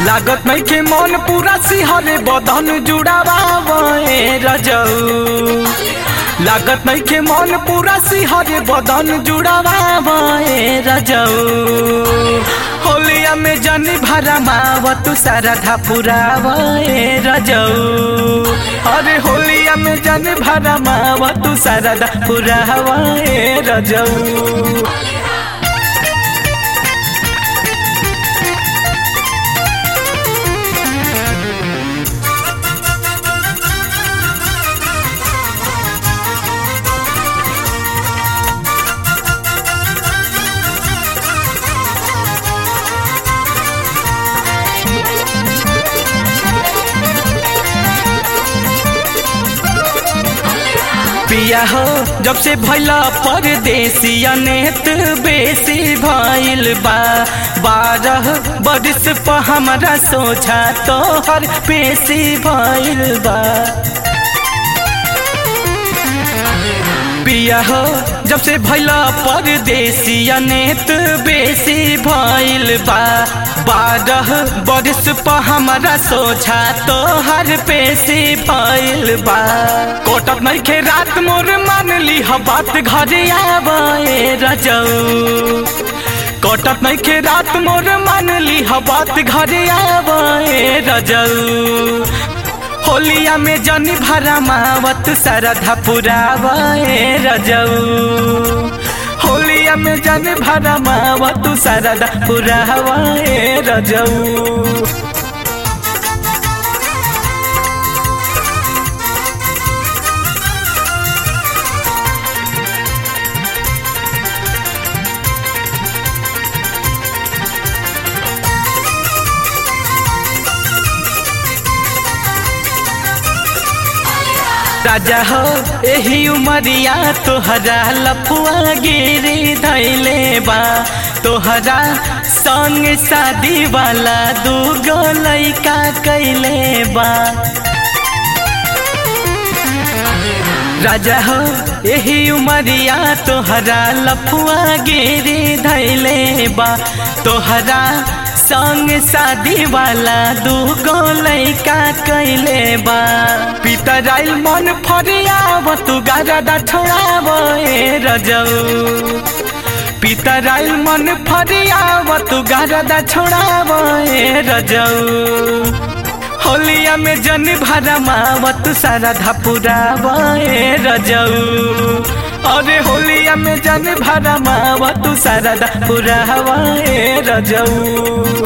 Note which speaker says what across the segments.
Speaker 1: लागत नहीं के मन पूरा सिहरे बदन जुड़ावे रजऊ लागत नहीं के मन पूरा सिहरे बदन जुड़ावे रजऊ होलिया में जनी भरा माव तू सारा धापुरावे रजऊ अरे होलिया में जनी भरा माव तू सारा धापुरावे रजऊ पिया हो जब से भैला परदेसी अनेत बेसी भइल बा बारह बरिस पर हमरा सोचा तोहर पेशी भइल बा पिया हो जब से भैला परदेसी अनेत बेसी भइल बा बारह बरिस पर हमरा सोचा तोहर पेशी भइल बा कोटक नहीं के रात मोर मान ली ह बात घरे आवे रजऊ कोटक नहीं के रात मोर मान ली ह बात घरे आवे रजऊ होलिया में जनी भरा मावत सरधा पुरावे रजऊ होलिया में जनी भरा मावत सरधा पुरावे रजऊ राजा हो एही उमरिया तोहरा लफुआ गिरी धैले बा तोहरा संग शादी वाला दूगो लैका कैले बा राजा हो एही उमरिया तोहरा लफुआ गिरी धैले बा तोहरा संग शादी वाला दूगो लैका कैले बा पितर आइल मन फरियाव तू गारदा छोड़ाव रजऊ पितर आइल मन फरियाव तू गारदा छोड़ाव रजऊ होलिया में जन भरा मावत सारा धपुराव रजऊ अरे होलिया में जन भरा मावत सारा धपुराव रजऊ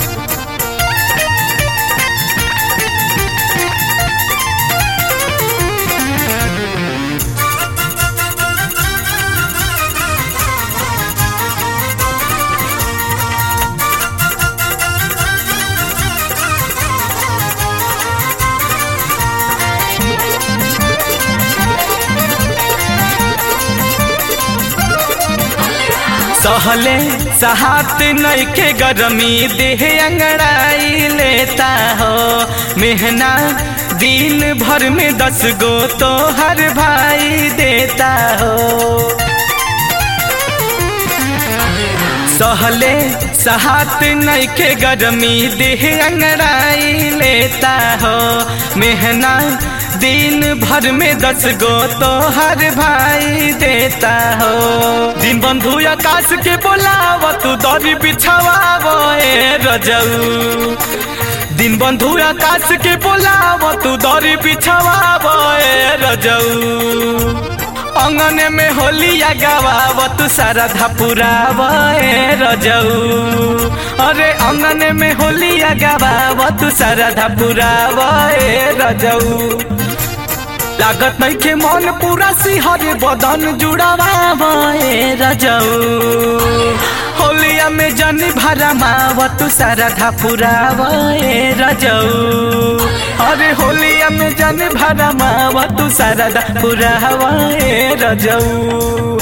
Speaker 1: सहले सहात नैखे गरमी देह अंगड़ाई लेता हो मेहना दिन भर में दस गो तो हर भाई देता हो सहले सहात नैखे गरमी देह अंगड़ाई लेता हो मेहना दिन भर में दस गो तो हर भाई देता हो दिन बंधु आकाश के बोलाव तू दरी बिछाव रजऊ दिन बंधु आकाश के बोलाव तू दरी बिछाव रजऊ अंगने में होलिया गवाव तू सारा धपुराव रजऊ अरे अंगने में होलिया गवाव तू सारा धपुराव रजऊ लागत नहीं के मन पूरा सिहरे बदन जुड़ावे रजऊ होलिया में जनी भरा मावत सारा धापुरावे रजऊ अरे होलिया में जनी भरा मावत सारा धापुरावे रजऊ